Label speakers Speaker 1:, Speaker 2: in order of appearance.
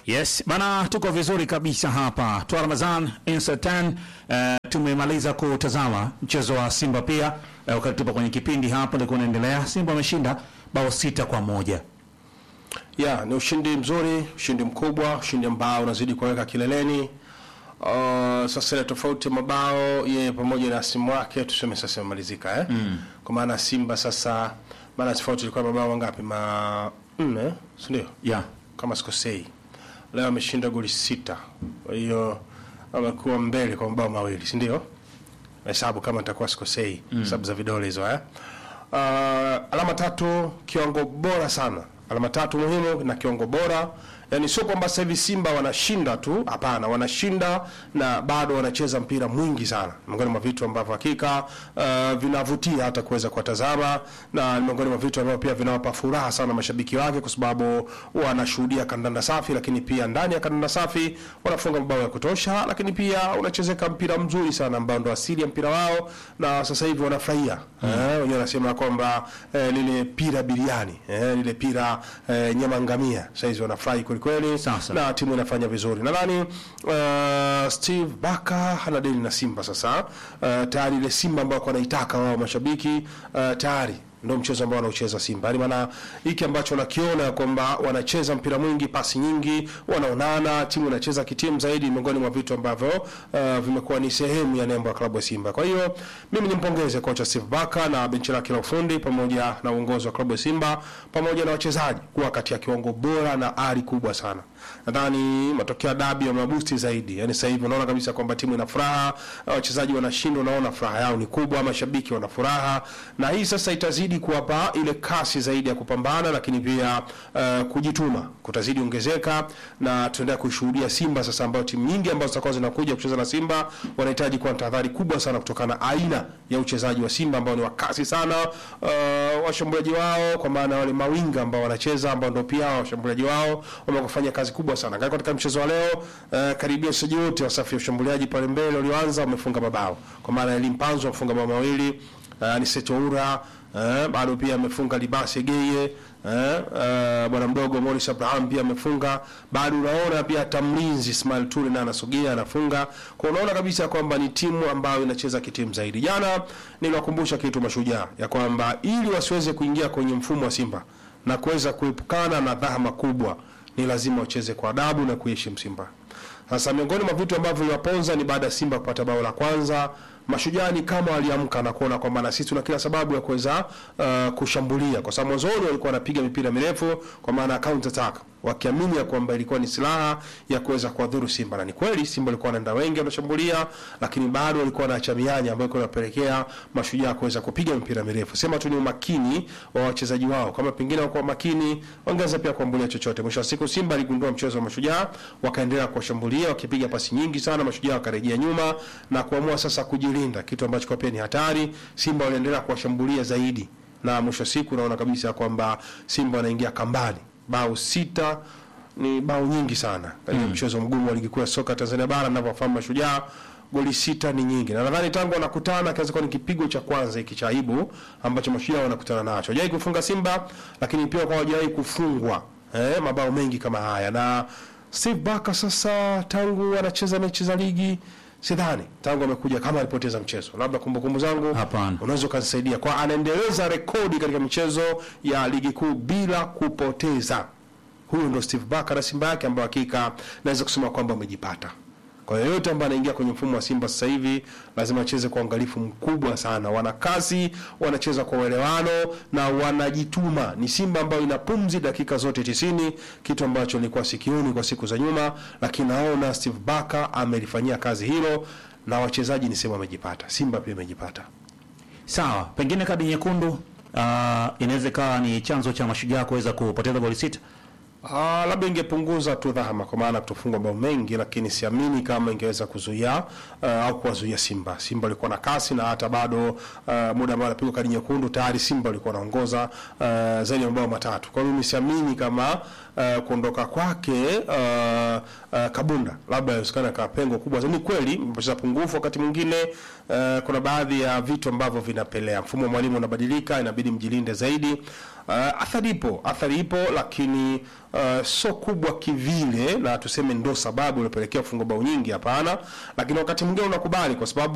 Speaker 1: Yes, bana tuko vizuri kabisa hapa. Twa Ramazan Insertan uh, tumemaliza kutazama mchezo wa Simba pia uh, wakati tupo kwenye kipindi hapa ndio kunaendelea. Simba wameshinda bao sita kwa moja.
Speaker 2: Ya, ni ushindi mzuri, ushindi mkubwa, ushindi ambao unazidi kuweka kileleni. Uh, sasa ile tofauti ya mabao yeye pamoja na simu wake tuseme sasa imemalizika eh? Mm. Kwa maana Simba sasa maana tofauti ilikuwa mabao mangapi? Ma nne, si ndio?
Speaker 1: Yeah.
Speaker 2: Kama sikosei. Leo ameshinda goli sita. Kwa hiyo amekuwa mbele kwa mabao mawili, si ndio? Hesabu kama nitakuwa sikosei, hesabu za vidole hizo eh. Uh, alama tatu kiwango bora sana alama tatu muhimu na kiwango bora yani sio kwamba sasa hivi simba wanashinda tu hapana wanashinda na bado wanacheza mpira mwingi sana miongoni mwa vitu ambavyo hakika uh, vinavutia hata kuweza kuwatazama na ni miongoni mwa vitu ambavyo pia vinawapa furaha sana mashabiki wake kwa sababu wanashuhudia kandanda safi lakini pia ndani ya kandanda safi wanafunga mabao ya kutosha lakini pia unachezeka mpira mzuri sana ambao ndo asili ya mpira wao na sasa hivi wanafurahia mm. eh, wenyewe wanasema kwamba eh, lile pira biriani eh, lile pira eh, nyama ngamia saizi wanafurahi kwelikweli
Speaker 1: Sasa.
Speaker 2: na timu inafanya vizuri nadhani uh, steve baka hana deni na simba sasa uh, tayari ile simba ambayo wanaitaka wao mashabiki uh, tayari ndo mchezo ambao wanaucheza Simba. Yaani maana hiki ambacho nakiona kwamba wanacheza mpira mwingi, pasi nyingi, wanaonana, timu inacheza kitimu zaidi, miongoni mwa vitu ambavyo uh, vimekuwa ni sehemu ya nembo ya klabu ya Simba. Kwa hiyo mimi nimpongeze kocha Steve Baka na benchi lake la ufundi pamoja na uongozi wa klabu ya Simba pamoja na wachezaji kuwa kati ya kiwango bora na ari kubwa sana. Nadhani matokeo ya dabi yamewabusti zaidi. Yaani sasa hivi unaona kabisa kwamba timu ina furaha, wachezaji wanashinda, unaona furaha yao ni kubwa, mashabiki wana furaha, na hii sasa itazidi kuwapa ile kasi zaidi ya kupambana, lakini pia uh, kujituma kutazidi ongezeka, na tunaendelea kushuhudia Simba sasa, ambayo timu nyingi ambazo zitakuwa zinakuja kucheza na Simba wanahitaji kuwa na tahadhari kubwa sana kutokana na aina ya uchezaji wa Simba ambao ni wa kasi sana, uh, washambuliaji wao kwa maana wale mawinga ambao wanacheza ambao ndio pia washambuliaji wao wamekufanya kazi kubwa sana Angalia katika mchezo wa leo uh, karibia wachezaji wote wa safu ya ushambuliaji pale mbele walioanza wamefunga mabao kwa maana ya Limpanzo amefunga mabao mawili uh, ni Setoura uh, bado pia amefunga Libase Geye eh, uh, bwana mdogo Morris Abraham pia amefunga. Bado unaona pia hata mlinzi Ismail Ture naye anasogea anafunga. Kwa unaona kabisa kwamba ni timu ambayo inacheza kitimu zaidi. Jana niliwakumbusha kitu mashujaa ya kwamba ili wasiweze kuingia kwenye mfumo wa Simba na kuweza kuepukana na dhahama kubwa ni lazima wacheze kwa adabu na kuheshimu Simba. Sasa miongoni mwa vitu ambavyo viliwaponza ni baada ya Simba kupata bao la kwanza, mashujaa ni kama waliamka na kuona kwamba na sisi tuna kila sababu ya kuweza uh, kushambulia, kwa sababu mwanzoni walikuwa wanapiga mipira mirefu kwa maana ya counter attack, wakiamini ya kwamba ilikuwa ni silaha ya kuweza kuwadhuru Simba, na ni kweli Simba walikuwa wanaenda wengi wanashambulia, lakini bado walikuwa wanaacha mianya ambayo ilikuwa inapelekea mashujaa kuweza kupiga mipira mirefu. Sema tu ni umakini wa wachezaji wao, kama pengine wakuwa makini wangeweza pia kuambulia chochote. Mwisho wa siku Simba aligundua mchezo wa mashujaa, wakaendelea kuwashambulia wakipiga pasi nyingi sana, mashujaa wakarejea nyuma na kuamua sasa kujilinda, kitu ambacho kwa pia ni hatari. Simba waliendelea kuwashambulia zaidi, na mwisho wa siku naona kabisa kwamba Simba wanaingia kambani, bao sita ni bao nyingi sana katika mchezo mgumu wa ligi kuu ya soka Tanzania bara, ninavyofahamu mashujaa goli sita ni nyingi, na nadhani tangu wanakutana kiweza kuwa ni kipigo cha kwanza hiki cha aibu ambacho mashujaa wanakutana nacho. Hawajawahi kufunga Simba, lakini pia kwa hawajawahi kufungwa eh, mabao mengi kama haya. Na Steve Barker sasa tangu anacheza mechi za ligi sidhani tangu amekuja kama alipoteza mchezo, labda kumbukumbu zangu
Speaker 1: Hapana.
Speaker 2: unaweza ukanisaidia kwa, anaendeleza rekodi katika michezo ya ligi kuu bila kupoteza. Huyu ndo Steve Barker na Simba yake ambayo hakika naweza kusema kwamba amejipata. Kwa hiyo yote ambaye anaingia kwenye mfumo wa Simba sasa hivi lazima acheze kwa uangalifu mkubwa sana. Wana kasi, wanacheza kwa uelewano na wanajituma. Ni Simba ambayo ina pumzi dakika zote tisini, kitu ambacho nilikuwa sikioni kwa siku za nyuma, lakini naona Steve Barker amelifanyia kazi hilo na wachezaji nisema wamejipata. Simba pia imejipata.
Speaker 1: Sawa, pengine kadi nyekundu uh, inaweza ikawa ni chanzo cha mashujaa kuweza kupoteza goli sita.
Speaker 2: Ah, labda ingepunguza tu dhahama kwa maana kutofungwa bao mengi, lakini siamini kama ingeweza kuzuia uh, au kuwazuia Simba. Simba walikuwa na kasi na hata bado uh, muda ambao anapigwa kadi nyekundu tayari Simba walikuwa wanaongoza uh, zaidi ya mabao matatu. Kwa hiyo mimi siamini kama uh, kuondoka kwake uh, uh, Kabunda labda inawezekana kawa pengo kubwa. Ni kweli mpoteza pungufu wakati mwingine uh, kuna baadhi ya vitu ambavyo vinapelea. Mfumo wa mwalimu unabadilika, inabidi mjilinde zaidi. Uh, athari ipo, athari ipo, lakini uh, sio kubwa kivile na tuseme ndo sababu iliyopelekea kufunga bao nyingi, hapana, lakini wakati mwingine unakubali kwa sababu